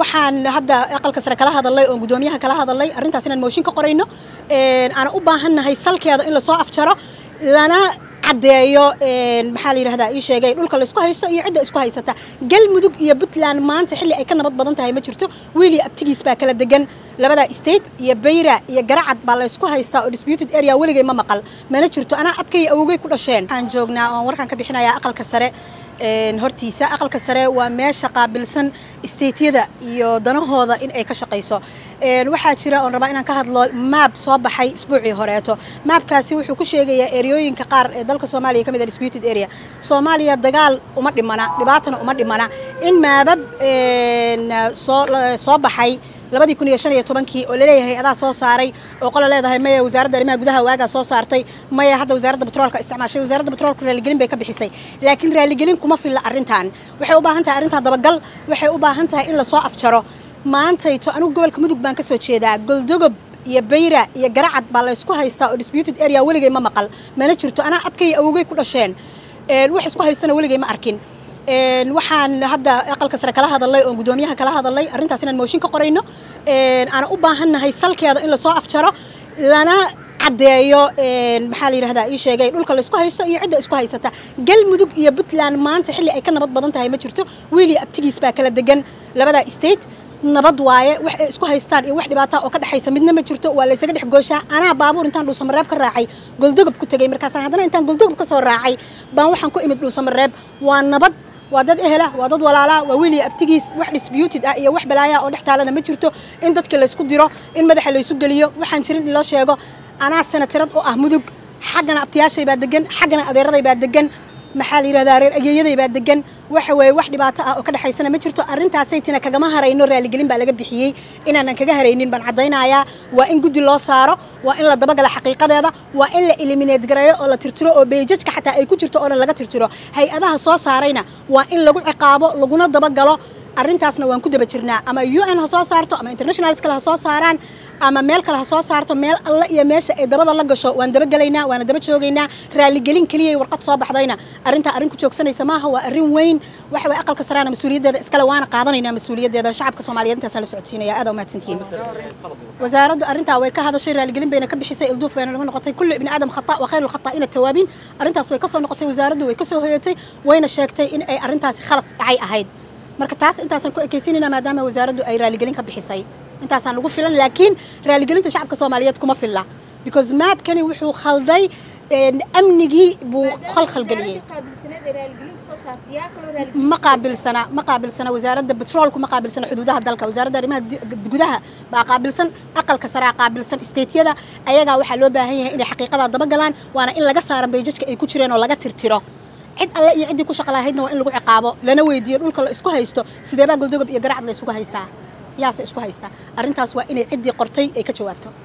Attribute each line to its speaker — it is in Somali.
Speaker 1: waxaan hadda aqalka sare kala hadalay oo gudoomiyaha kala hadalay arrintaas inaan mooshin ka qorayno aan u baahannahay salkeeda in lasoo afjaro lana caddeeyo maxaa la yidhahdaa ii sheegay dhulka laysku haysto iyo cidda isku haysata galmudug iyo puntland maanta xilli ay ka nabad badan tahay ma jirto wiil iyo abtigiis baa kala degan labada state iyo bayra iyo garacad baa laysku haystaa oo disputed area weligay ma maqal mana jirto anaa abkay awogey ku dhasheen waxaan joognaa oon warkaan ka bixinayaa aqalka sare hortiisa aqalka sare waa meesha qaabilsan stateyada iyo danahooda in ay ka shaqayso waxaa jira oon rabaa inaan ka hadlo maab soo baxay isbuucii horeeto maabkaasi wuxuu ku sheegayaa ereyooyinka qaar ee dalka soomaaliya ka mid a disputed area soomaaliya dagaal uma dhimana dhibaatana uma dhimana in maabab soo soo baxay labadii kun iyo shan iyo tobankii oo laleeyahay adaa soo saaray oo qola leedahay maya wasaaradda arrimaha gudaha waagaa soo saartay maya hadda wasaaradda batroolka isticmaashay wasaaradda batroolka raaligelin bay ka bixisay laakiin raaligelin kuma filla arrintan waxay u baahan tahay arrintan dabagal waxay u baahan tahay in lasoo afjaro maantayto anigu gobolka mudug baan ka soo jeedaa goldogob iyo bayra iyo garacad baa laysku haystaa oo disputed area weligay ma maqal mana jirto anaa abkay awogey ku dhasheen wax isku haystana weligay ma arkin waxaan hadda aqalka sare kala hadalay oo gudoomiyaha kala hadalay arrintaas inaan mooshin ka qorayno aan u baahannahay salkeeda in lasoo afjaro lana caddeeyo maxaa la yidhahdaa ii sheegay dhulka laysku haysto iyo cidda isku haysata galmudug iyo puntland maanta xilli ay ka nabad badan tahay ma jirto wiil iyo abtigiis baa kala degan labada state nabad waaye wax ay isku haystaan iyo wax dhibaata oo ka dhexaysa midna ma jirto waa laysaga dhex gooshaa anaa baabuur intaan dhuusamareeb ka raacay goldogob ku tegey markaasaan haddana intaan goldogob ka soo raacay baan waxaan ku imid dhuusamareeb waa nabad waa dad ehela waa dad walaalaa waa wiil iyo abtigiis wax disputed ah iyo wax balaaya oo dhex taalana ma jirto in dadka laysku diro in madaxa laysu geliyo waxaan jirin in loo sheego anaa sanatirad oo ah mudug xaggana abtiyaashay baa degan xaggana adeeraday baa degan maxaa la yidhahdaa reer ageeyaday baa degan waxa weeye wax dhibaato ah oo ka dhexaysana ma jirto arrintaasaytina kagama harayno raaligelin baa laga bixiyey inaanan kaga haraynin baan caddaynayaa waa in guddi loo saaro waa in la dabagala xaqiiqadeeda waa in la eliminate gareeyo oo la tirtiro oo beejajka xataa ay ku jirto oo dhan laga tirtiro hay-adaha soo saarayna waa in lagu ciqaabo laguna dabagalo arrintaasna waan ku daba jirnaa ama u n ha soo saarto ama internationals kale ha soo saaraan ama meel kale ha soo saarto meel alle iyo meesha ay dabada la gasho waan dabagelaynaa waana daba joogaynaa raaligelin keliyay warqad soo baxdayna arrintaa arrin ku joogsanaysa maaha waa arrin weyn waxa way aqalka saraana mas-uuliyaddeeda iskale waana qaadanaynaa mas-uuliyaddeeda shacabka soomaaliyeed intaasaan la socodsiinaya aad umahadsantihiin wasaaraddu arrintaa way ka hadashay raaligelin bayna ka bixisay ilduuf bayna nagu noqotay kullu ibni aadam khata wa khayru lkhata'ina tawaabiin arrintaas way ka soo noqotay wasaaraddu way ka soo hoyatay wayna sheegtay in ay arrintaasi khalad dhacay ahayd marka taas intaasaan ku ekaysiinayna maadaama wasaaraddu ay raaligelin ka bixisay intaasaan ugu filan laakiin raaligelinta shacabka soomaaliyeed kuma filla because maabkani wuxuu khalday amnigii buu khalkhalgeliyey ma qaabilsana ma qaabilsana wasaaradda betroolku ma qaabilsana xuduudaha dalka wasaaradda arrimaha gudaha baa qaabilsan aqalka saraa qaabilsan stateyada ayagaa waxaa loo baahan yahay inay xaqiiqadaa dabagalaan waana in laga saara beejajka ay ku jireen oo laga tirtiro cid alle iyo ciddii ku shaqa lahaydna waa in lagu ciqaabo lana weydiiyo dhulka la isku haysto sideebaa goldogob iyo garacad la isugu haystaa yaase isku haystaa arrintaas waa inay ciddii qortay ay ka jawaabto